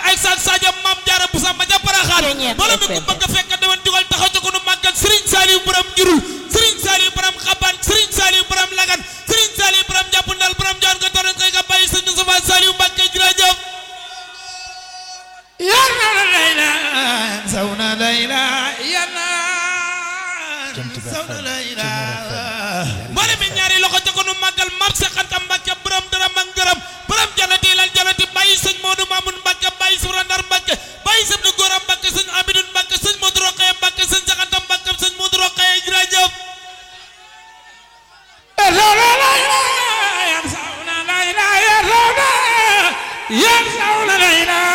ay san Sadio Maam Jaara bu samba ja Poroxaan Ceeñeer mbooloo mi ku FM. bëgg a fekk dewen jugal taxaw ca ko nu màggal Serigne Saliou borom jurul Serigne Saliou borom xaban Serigne Saliou borom lagan Serigne Saliou borom jàpp ndal borom joon ko toron koy ka bàyyi sëñ Moustapha Saliou Mbacke jërëjëf Yana layla sawna layla yana sawna layla mboolem mi ñaari loxo ca ko nu màggal Maam Seex Anta Mbacke borom dërëm ak ngërëm borom janati lal janati bàyyi sëñ Modou Mamoun Mbacke bàyyi Soura Ndar Mbacke bàyyi sëñ Góora Mbacke sëñ Amidou Mbacke sëñ Modou Rokhaya Mbacke sëñ Seex Anta Mbacke sëñ Modou Rokhaya jërëjëf sawna layla yan sawna layla ya sawna yan sawna layla